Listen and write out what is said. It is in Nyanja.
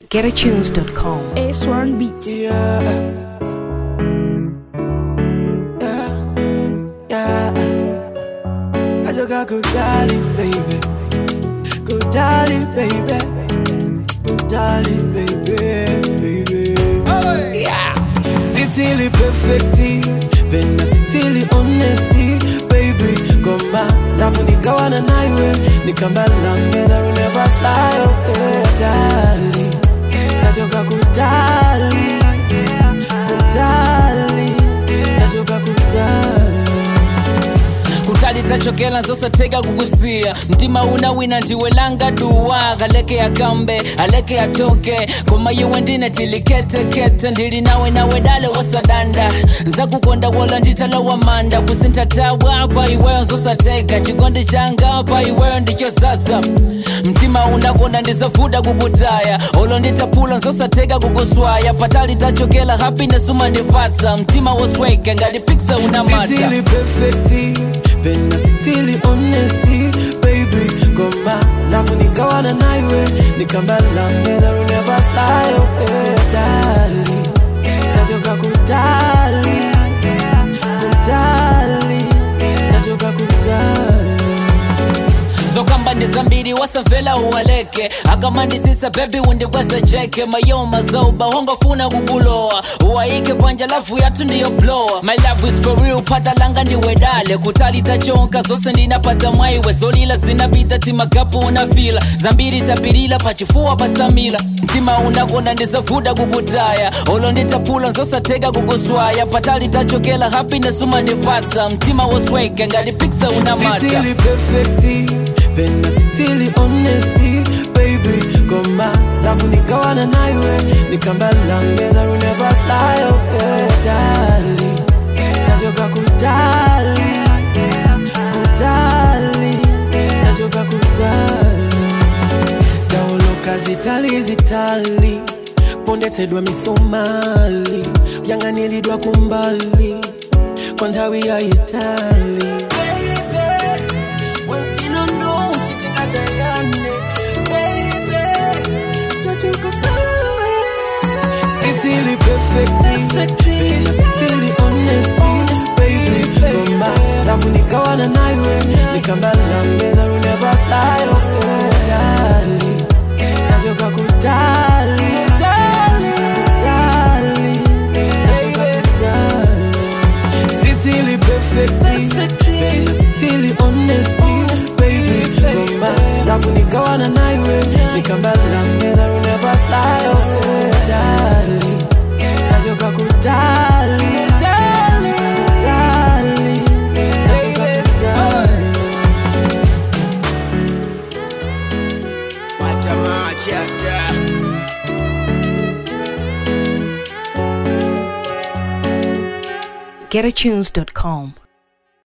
getatunes.com. A Sworn Beats. Yeah. Yeah. Yeah. I just got good dolly, baby. Good dolly, baby. Good dolly, baby. Baby. Yeah. Sitili perfecti. Penda sitili honesty, baby. Koma, lafu nikawana na iwe. Nikambala mbele, will never fly away. Dali. Nachoka kudali. Kudali. Nachoka kudali. kutali tachokela nzosateka kukusiya mtima una wina ndiwe langa duwa kaleke akambe aleke atoke koma iwe ndine tiliketekete ndili nawe nawe dale wasadanda nzakukonda wola nditalowa manda kusintatawa pa iweyo nzosateka chikondi changa pa iweyo ndichodzadza mtima unakonda ndizavuda kukutaya olo nditapula nzosateka kukuswaya patali tachokela happiness umandipatsa mtima wosweka ngati piksa unamata Sitili perfecti Penda sitili honesty Baby Koma Lafu nikawana na iwe Nikambala mbele will never fly away Dali Nachoka kudali Kudali Nachoka kudali zokamba ndi zambiri wasamvera uwaleke akamanditsitsa bebi undikweza jeke mayo mazoba hongofuna kukulowa uwayike panja lavu yathu ndiyo blowa my love is for real phata langa ndiwedale kutali tachonka zonse ndinapatsa mwaiwe zolila zinapita timagapu unafila zambiri tapirila pachifuwa patsamila mtima unakonda ndizavuda kukutaya olo nditapula nzosateka kukuswaya patali tachokela happiness umandipatsa mtima wosweka ngati piksa unamata Sitili perfecti Penda sitili honesty Baby Koma Lafu nikawana na iwe Nikambala mbele will never fly away Dali Nachoka kudali Kudali Nachoka kudali Taoloka zitali zitali pondetsedwa misomali kuyanganilidwa kumbali kwa nthawi ya itali Sitili perfecti Pena sitili honesty Baby Goma Lafu nikawana na iwe Nikambala mbele will never fly away Dali Nachoka kudali Kudali Nachoka kudali Sitili perfecti Pena sitili honesty Baby Goma Lafu nikawana na iwe Nikambala mbele will never fly away Dali Nachoka kudali Kudali Nachoka kudali getatunes.com.